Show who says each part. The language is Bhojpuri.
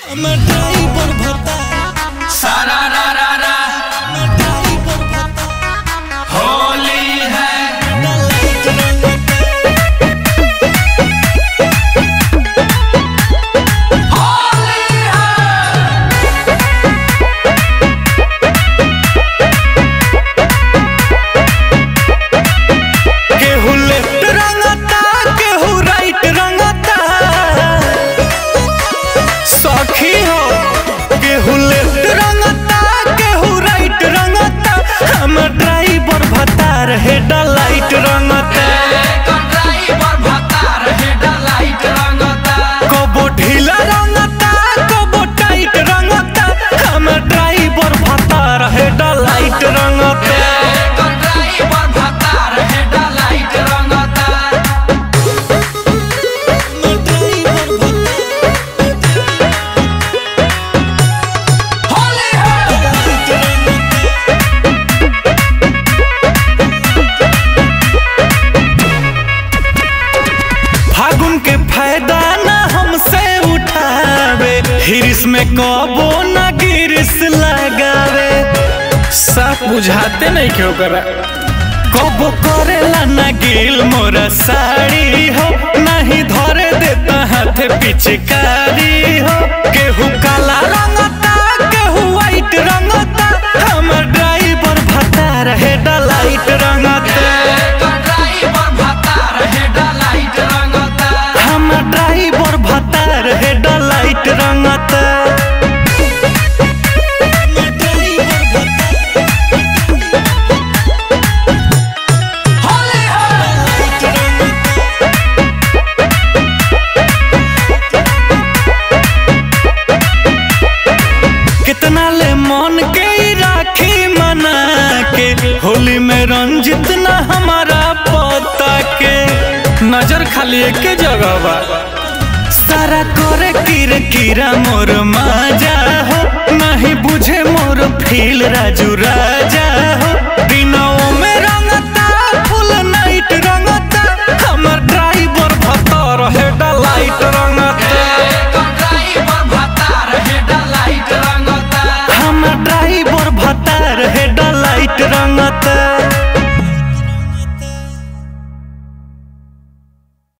Speaker 1: আমার ড্রাইভার ভাতা
Speaker 2: सारा रा रा रा
Speaker 1: আমার ড্রাইভার ভাতা
Speaker 2: होली है
Speaker 1: লাইট রঙতা
Speaker 2: होली है
Speaker 1: केहू लेफ्ट रंगता केहू राइट रंगता सखी हो केहू लेफ्ट रंगता केहू राइट रंगता हम ड्राइवर भता रहे लाइट रंगता
Speaker 2: ड्राइवर भतार हेड लाइट रंगता
Speaker 1: कबो ढीला रंगता कबो टाइट रंगता हम ड्राइवर भता रहे लाइट रंगता
Speaker 2: ड्राइवर भतार हेड लाइट रंगता होली है
Speaker 1: फागुन के फायदा ना हमसे उठावे हिरिस में कबो ना गिरिस लगावे साफ बुझाते नहीं क्यों करा कबो करेला ना गिल मोरा साड़ी हो नहीं धरे देता हाथ पिचकारी हो केहू काला रंगता केहू व्हाइट रंगता हमर ड्राइवर भता रहे लाइट रंगता
Speaker 2: ड्राइवर भतार हेड लाइट रंगता
Speaker 1: हम ड्राइवर भतार हेड लाइट रंगता
Speaker 2: होली है
Speaker 1: कितना ले मन के ही राखी मना के होली में रंजित ना हमारा पता के नजर खाली एक जगह बा सारा करे किर किरा मोर माजा हो नहीं बुझे मोर फील राजू राजा